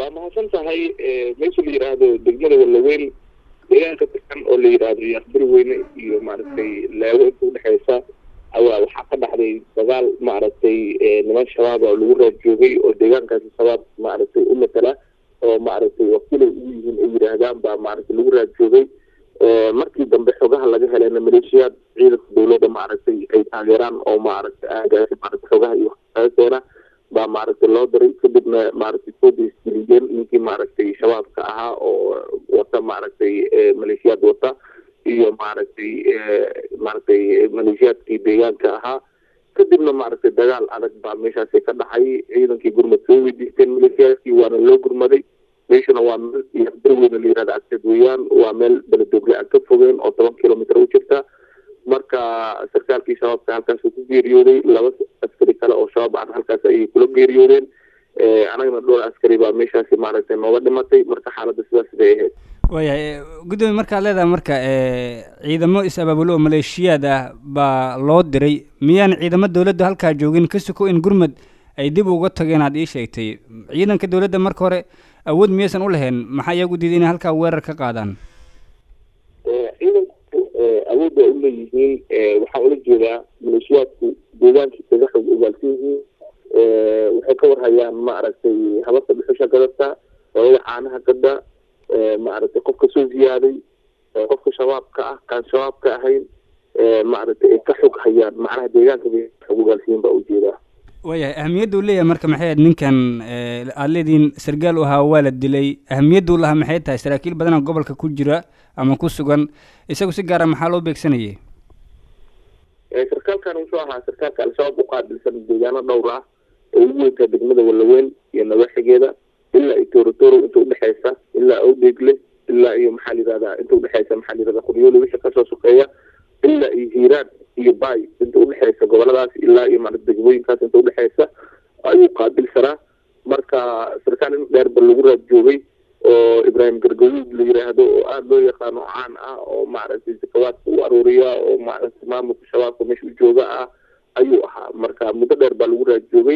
waa mahadsan tahay meesha la yidhaahdo degmada wallaweyn deegaanka tirkan oo la yidhaahdo yaaqbari weyne iyo maaragtay leego inta udhexeysa awaa waxaa ka dhaxday dagaal maaragtay niman shabaab oo lagu raad joogay oo deegaankaasi shabaab maaragtay u matala oo maaragtay wakiilay ugu yihiin ay yidhaahdaan baa maaragtay lagu raad joogay markii dambe xogaha laga helayna maleeshiyaad ciidanka dawladda maaragtay ay taageeraan oo maaragtay aagaasi maaragtay xogaha iyo keena baa maaragtay loo diray kadibna maaragtay soo deisgeliyeen ninkii maaragtay shabaabka ahaa oo wata maaragtay maleeshiyaad wata iyo maaragtay maaragtay maleeshiyaadkii deegaanka ahaa kadibna maaragtay dagaal adag baa meeshaasi ka dhacay ciidankii gurmad soo weydiisteen maleeshiyaadkii waana loo gurmaday meeshuna waa meel yaqdarweyne la yihahda agteed weeyaan waa meel beledogle aan ka fogeen oo toban kilomitr u jirta marka sarkaalkii shabaabka halkaas ku geeriyooday laba askari kale oo shabaab aan halkaas ayay kula geeriyoodeen anagana dhowr askari baa meeshaasi maaragtay nooga dhimatay marka xaaladda sidaas bay ahayd waayahay guddoomiye markaad leedahay marka ciidamo is-abaabulo oo maleeshiyaad ah baa loo diray miyaan ciidamo dawladda halkaa joogin ka suko in gurmad ay dib uga tageen aad ii sheegtay ciidanka dawladda marka hore awood miyaysan u lahayn maxaa iyagu diiday inay halkaa weerar ka qaadaan ciidanku awood waa uleeyihiin waxaa ula jeedaa maleeshiyaadku deegaankii kaga xog ogaalsan yihiin waxay ka warhayaan maaragtay hababka dhuxusha gadata hooyada caanaha gada maaragtay qofka soo ziyaaday qofka shabaabka ah kaan shabaabka ahayn maaragtay ay ka xog hayaan macnaha deegaanka bay xog ogaalsiyiin baa ujeedaa waayahay ahamiyadda uu leeyahay marka maxay ahayd ninkan aada leediin sargaal u ahaa waa la dilay ahamiyadda u lahaa maxay tahay saraakiil badanaa gobolka ku jira ama ku sugan isagu si gaara maxaa loo beegsanayay sarkaalkan wuxuu ahaa sarkaalka al-shabaab u qaabilsan deegaano dhowr ah oo ugu weyntaa degmada wallaweyn iyo nawaaxigeeda ilaa iyo torotoro inta udhexeysa ilaa awdeegle ilaa iyo maxaa la yihahdaa inta udhexeysa maxaa la yihahda qoryoole wixii kasoo sukeeya ilaa iyo hiiraan iyo bay inta udhexeysa goboladaas ilaa iyo maarata degmooyinkaas inta udhexeysa ayuu qaabilsanaa marka sarkaal in dheerba lagu raad joogay oo ibraahim gargaduud la yiraahdo oo aada loo yaqaano caan ah oo maaragtay sakawaadka u aruuriya oo maaragtay maamulka shabaabka meesha u jooga ah ayuu ahaa marka muddo dheer baa lagu raad joogay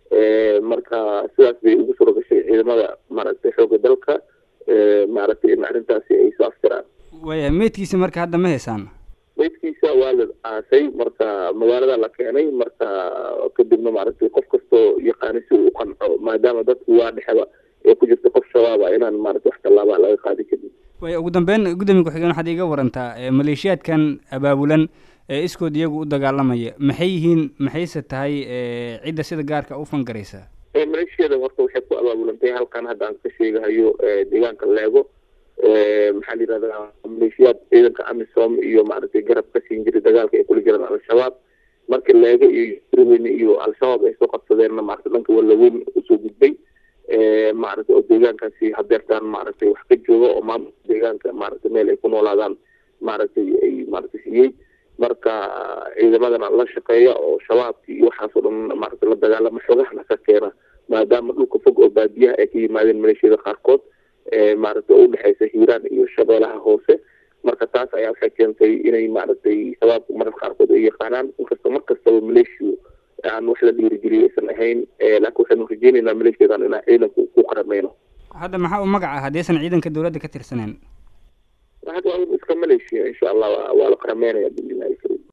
marka sidaas bay ugu suro gashay ciidamada maaragtay xooga dalka maaragtay in arrintaasi ay soo aftiraan waaya meydkiisa marka hadda ma heysaan meydkiisa waa la aasay marka magaalada la keenay marka kadibna maaragtay qof kastoo yaqaani si uu u qanco maadaama dadku waa dhexeba ee ku jirta qof shabaaba inaan maarata wax tallaabaa laga qaadi karin waaya ugu dambeyn guddoomiye ku-xigeen waxaad iiga warantaa maleeshiyaadkan abaabulan ee iskood iyagu u dagaalamaya maxay yihiin maxayse tahay cidda sida gaarka u fangaraysa maleeshiyada horta waxay ku abaabulantay halkan hadda aan ka sheegahayo deegaanka leego maxaa la yihahdaa maleeshiyaad ciidanka amisom iyo maaragtay garab ka siin jiray dagaalka ay kula jiraan al-shabaab marka leego iyo irweyne iyo al-shabaab ay soo qabsadeenna maarata dhanka wallaweyn usoo gudbay maaragtay oo deegaankaasi hadeertaan maaragtay wax ka jooga oo maamulka deegaanka maaragtay meel ay ku noolaadaan maaragtay ay maaragtay siiyey marka ciidamadana la shaqeeya oo shabaabki iyo waxaasoo dhan maaragtay la dagaalama xogahana ka keena maadaama dhulka fog oo baadiyaha ay ka yimaadeen maleeshiyada qaarkood maaragtay oo udhexeysa hiiraan iyo shabeelaha hoose marka taas ayaa waxay keentay inay maaragtay shabaabku mararka qaarkood ay yaqaanaan inkasta mar kastaba maleeshiyu aan wax la dhiirigeliyo aysan ahayn laakiin waxaynu rajeyneynaa maleeshiyadan inaan ciidanku ku qarameyno hadda maxaa u magaca haddaysan ciidanka dawladda ka tirsaneyn hadda waa iska maleeshiya insha allah waa la qarameynaya biidnillahi